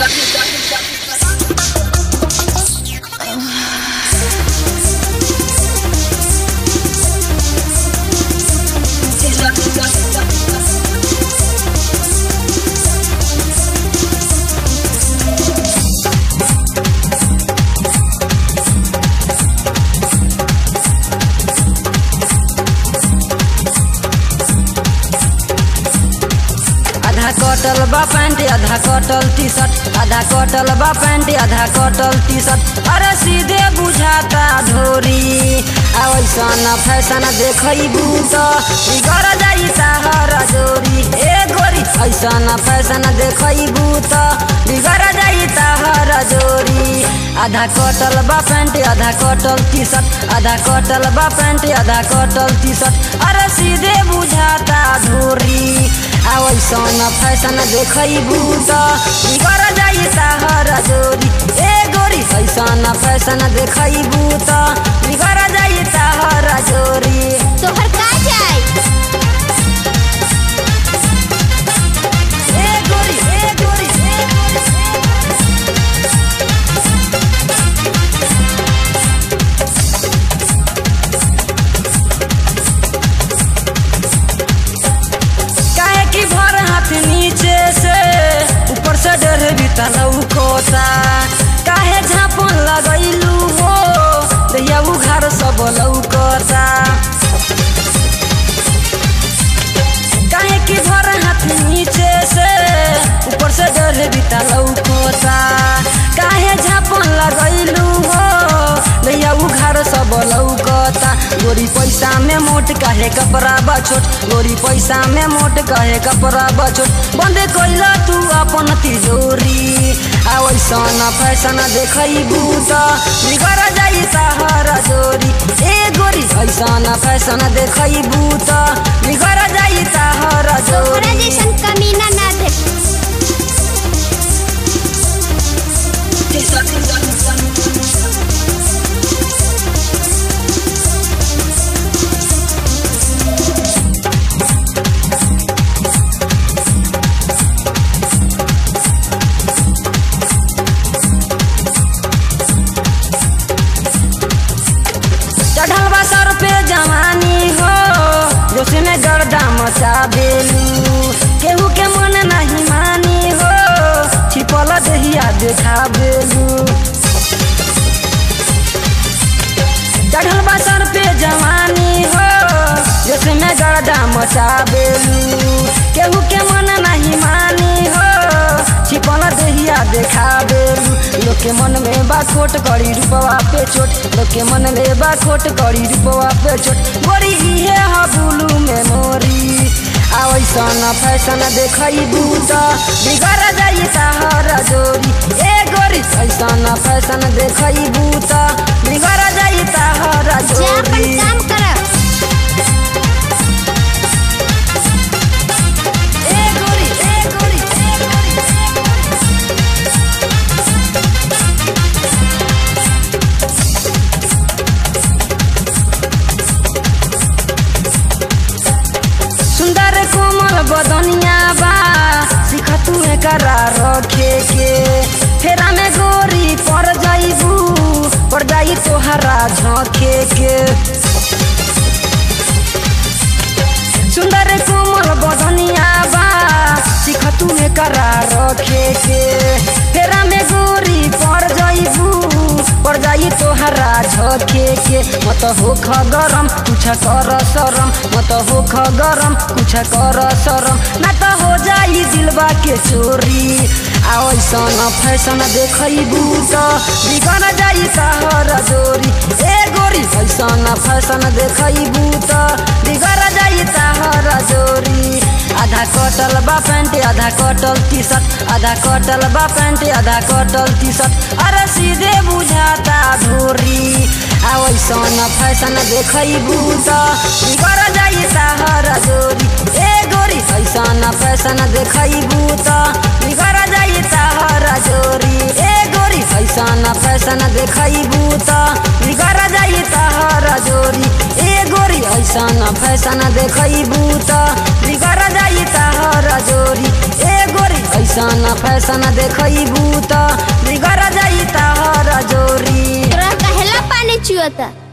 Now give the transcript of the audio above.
आधा कटल बा पैंट आधा कटल टी शर्ट आधा कटल बा पैंट आधा कटल टी शर्ट अरे सीधे बुझाता धोरी आ वैसन फैशन देखैबू त बिगड़ जाई ताहर जोरी ए गोरी ऐसन फैशन देखैबू त बिगड़ जाई ताहर जोरी आधा कटल बा पैंट आधा कटल टी शर्ट आधा कटल बा पैंट आधा कटल टी शर्ट अरे सीधे बुझाता धोरी आ वैसन फैशन देखैबू त बिगड़ जाई ताहर जोरी ए गोरी ऐसन फैशन देखैबू त बिगड़ जाई ताहर जोरी तोहर का जाए ए गोरी ए गोरी ए गोरी काहे की भर हाथ नीचे से ऊपर से डर बीता लौकोता काहे झापन लगैलू हो दैया उघार सब लौकोता काहे की भर हाथ नीचे से ऊपर से डर बीता लौकोता काहे झापन लगैलू हो दैया उघार सब लौकता गोरी पैसा में मोट काहे कपड़ा बछोट गोरी पैसा में मोट काहे कपड़ा बछोट बंद कैल तू अपन तिजोरी आ वैसन फैशन देखैबू त बिगड़ जाई ताहर जोरी ए गोरी ऐसन फैशन देखैबू त बिगड़ जाई ताहर तोहरा जोरी जैसन कमीना ना दे चढ़ल बा सर पे जवानी हो जोश में गर्दा मचा देलू केहू के मन नहीं मानी हो छिपल दहिया देखा बेलू चढ़ल बा सर पे जवानी हो जोश में गर्दा मचा बेलू केहू के मन नहीं मानी हो छिपल दहिया देखा बेलू लोग के मन में बा खोट करी रूपवा पे चोट लोग के मन में बा खोट करी रूपवा पे चोट गोरी इहे ह बुलू में मोरी आ वैसन फैशन देखैबू त बिगड़ जाई ताहर जोरी ए गोरी ऐसन फैशन देखैबू त बिगड़ जाई ताहर जा अपन जोरी काम कर ए गोरी ए गोरी ए गोरी सुंदर कोमल बदनिया बा सिख तू करा रखे के फेरा में गोरी पर जाइबू पर जाई तोहरा झोंके के सुंदर कोमल बदनिया बा सिख तू करा रखे के फेरा में गोरी पर जाइबू पर जाई तोहरा झोंके के मत होख गरम कुछ कर शरम मत होख गरम कुछ कर शरम ना त हो जाई दिलबा के चोरी आ ऐसन फैशन देखैबू त बिगड़ जाई तहर जोरी ए गोरी ऐसन फैशन देखैबू त बिगड़ जाई तहर जोरी आधा कटल बा पैंट आधा कटल टी शर्ट आधा कटल बा पैंट आधा कटल टी शर्ट अरे सीधे बुझाता धोरी आ वैसन फैशन देखैबू त बिगड़ जाई ताहर जोरी ए गोरी ऐसन फैशन देखैबू त बिगड़ जाई ताहर जोरी ए गोरी ऐसन फैशन देखैबू त बिगड़ जाई ताहर जोरी ए गोरी ऐसन फैशन देखैबू त बिगड़ जाई ताहर जोरी ए गोरी ऐसन फैशन देखबू त बिगड़ जाई तहर जोरी तोरा कहेला पानी चुअता